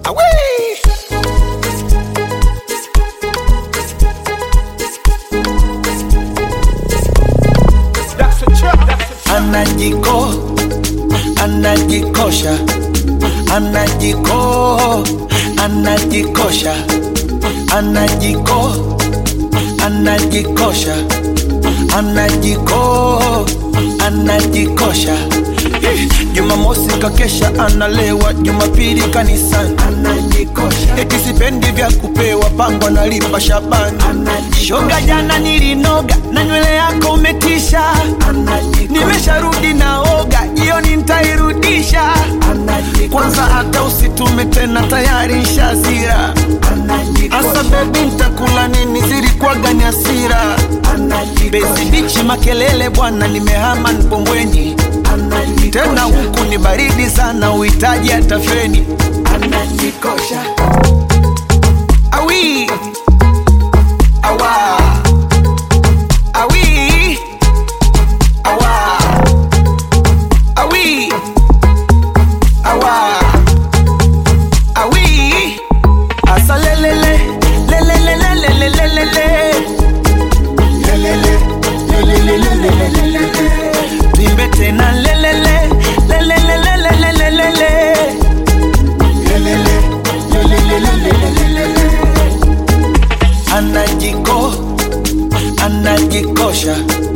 Away! That's a trap. That's a anajiko anajikosha anajiko anajikosha anajiko anajikosha anajiko anajikosha Eh, jumamosi kakesha analewa jumapili kanisani anajikosha eti sipendi vya kupewa pango nalipa shabani shoga jana nilinoga na nywele yako umetisha nimesharudi naoga jioni ntairudisha kwanza hata usitume tena tayari nshazira asa bebi ntakula nini zilikuwaga ni asira bezi bichi makelele bwana nimehama npombweni tena huku ni baridi sana uhitaji hata feni awi awa awi awa awi awa awi asa lelele lelelelelelelelele tuimbe tena lelele lelelelelelelele anajiko anajikosha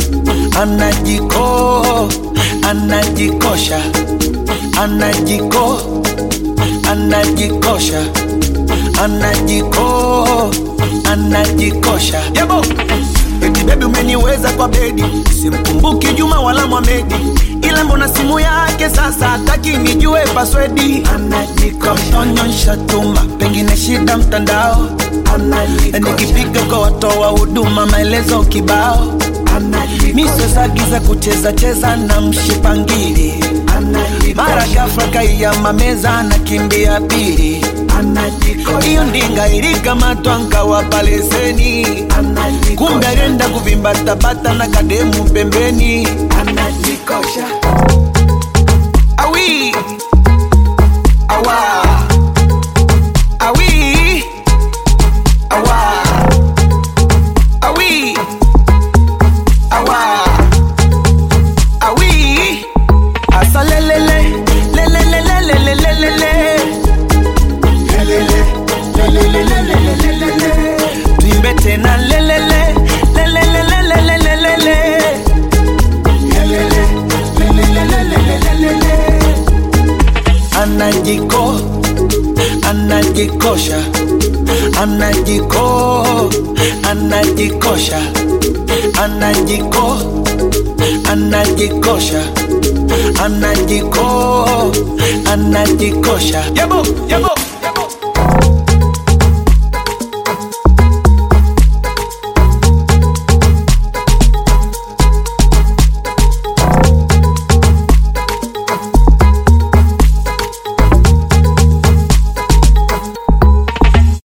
anajiko anajikosha anajiko anajikosha anajiko anajikosha yabo eti bebi umeniweza kwa bedi simkumbuki juma wala mwamedi ila mbona simu yake sasa hataki nijue paswedi anajikonyonsha tuma pengine shida mtandao nikipiga kwa watoa huduma maelezo kibao misozagiza kucheza cheza na mshipangili mara gafra kaiyama meza na kimbia pili iyo ndinga ilikamatwa nkawapa leseni kumbe alienda kuvimbatabata na kademu pembeni awi awa awi awa awi awa awi asa lelele lelelelelelelele tuimbe tena lelele lelelelelelelele anajiko anajikosha anajiko anajikosha anajiko anajikosha anajiko anajikosha yabo yabo